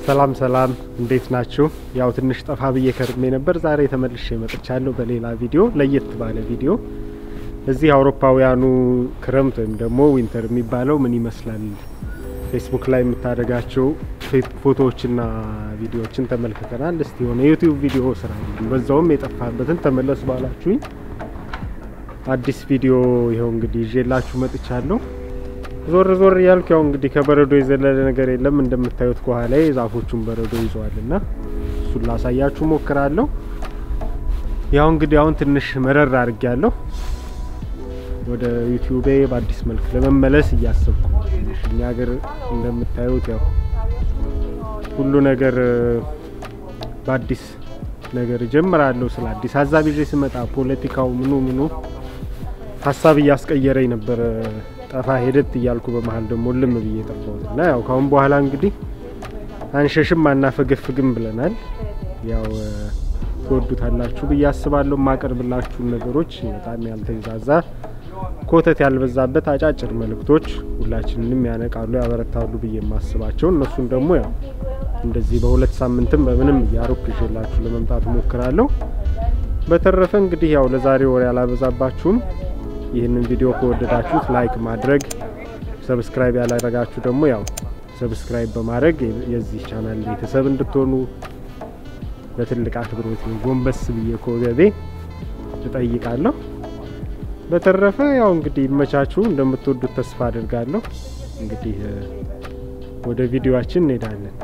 ሰላም ሰላም፣ እንዴት ናችሁ? ያው ትንሽ ጠፋ ብዬ ከርሜ ነበር። ዛሬ ተመልሼ መጥቻለሁ በሌላ ቪዲዮ፣ ለየት ባለ ቪዲዮ። እዚህ አውሮፓውያኑ ክረምት ወይም ደግሞ ዊንተር የሚባለው ምን ይመስላል ፌስቡክ ላይ የምታደርጋቸው ፎቶዎችና ቪዲዮዎችን ተመልክተናል። እስቲ የሆነ ዩቲዩብ ቪዲዮ ስራ በዛውም የጠፋበትን ተመለሱ ባላችሁኝ አዲስ ቪዲዮ ይኸው እንግዲህ ይዤላችሁ መጥቻለሁ። ዞር ዞር እያልኩ ያው እንግዲህ ከበረዶ የዘለለ ነገር የለም እንደምታዩት ከኋላ ዛፎቹን በረዶ ይዘዋል እና እሱን ላሳያችሁ ሞክራለሁ። ያው እንግዲህ አሁን ትንሽ መረር አድርጌ ያለሁ ወደ ዩቲዩቤ በአዲስ መልክ ለመመለስ እያሰብኩ ትንሽ እኛ ሀገር እንደምታዩት ያው ሁሉ ነገር በአዲስ ነገር እጀምራለሁ። ስለ አዲስ ሀሳብ ይዤ ስመጣ ፖለቲካው ምኑ ምኑ ሀሳብ እያስቀየረኝ ነበረ። ጠፋ ሄደት እያልኩ በመሀል ደግሞ ልም ብዬ ጠፋሁት እና ያው ካሁን በኋላ እንግዲህ አንሸሽም አናፈገፍግም ብለናል። ያው ትወዱታላችሁ ብዬ አስባለሁ። የማቀርብላችሁን ነገሮች በጣም ያልተንዛዛ ኮተት ያልበዛበት አጫጭር መልእክቶች ሁላችንንም ያነቃሉ፣ ያበረታሉ ብዬ የማስባቸው እነሱን ደግሞ ያው እንደዚህ በሁለት ሳምንትም በምንም እያሩክ ይዤላችሁ ለመምጣት ሞክራለሁ። በተረፈ እንግዲህ ያው ለዛሬ ወሬ ያላበዛባችሁም። ይህንን ቪዲዮ ከወደዳችሁት ላይክ ማድረግ፣ ሰብስክራይብ ያላደረጋችሁ ደግሞ ያው ሰብስክራይብ በማድረግ የዚህ ቻናል ቤተሰብ እንድትሆኑ በትልቅ አክብሮት ጎንበስ ብዬ ከወገቤ እጠይቃለሁ። በተረፈ ያው እንግዲህ ይመቻችሁ፣ እንደምትወዱት ተስፋ አድርጋለሁ። እንግዲህ ወደ ቪዲዮአችን እንሄዳለን።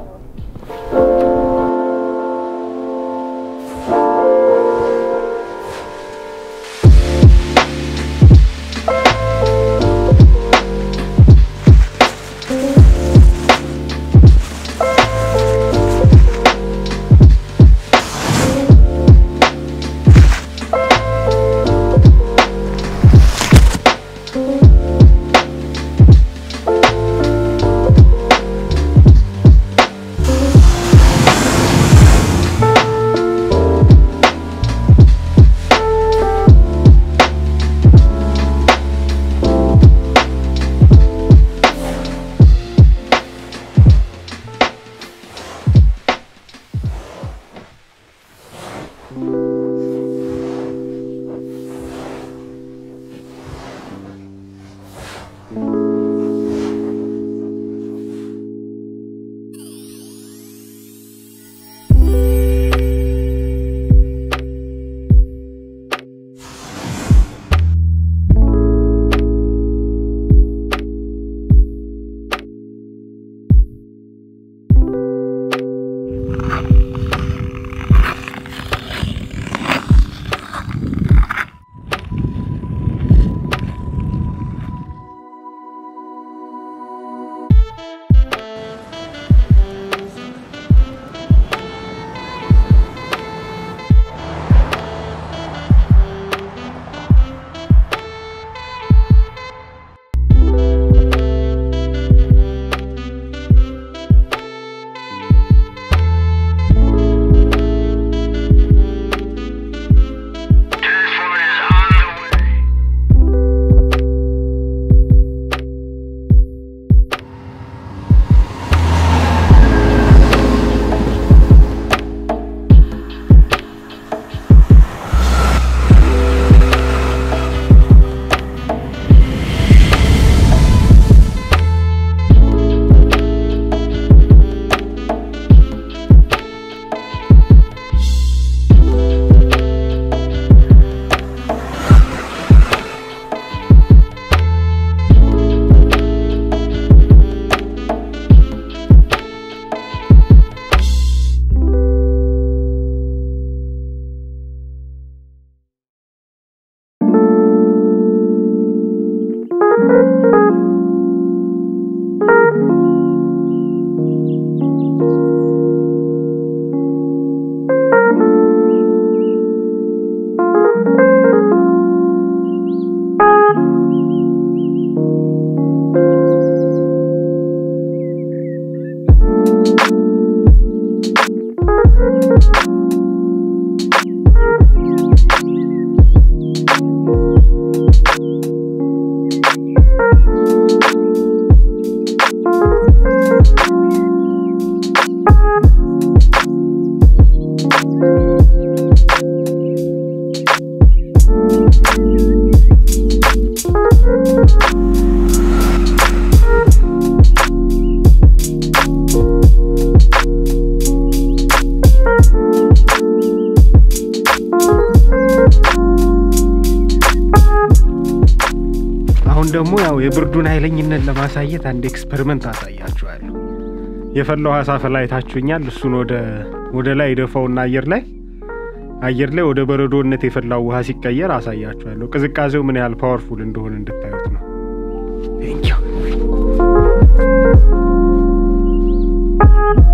ደግሞ ያው የብርዱን ኃይለኝነት ለማሳየት አንድ ኤክስፐሪመንት አሳያችኋለሁ። የፈላው ውሃ ሳፈላ አይታችሁኛል። እሱን ወደ ወደ ላይ ደፋውና አየር ላይ አየር ላይ ወደ በረዶነት የፈላው ውሃ ሲቀየር አሳያችኋለሁ። ቅዝቃዜው ምን ያህል ፓወርፉል እንደሆነ እንድታዩት ነው። ቴንኪው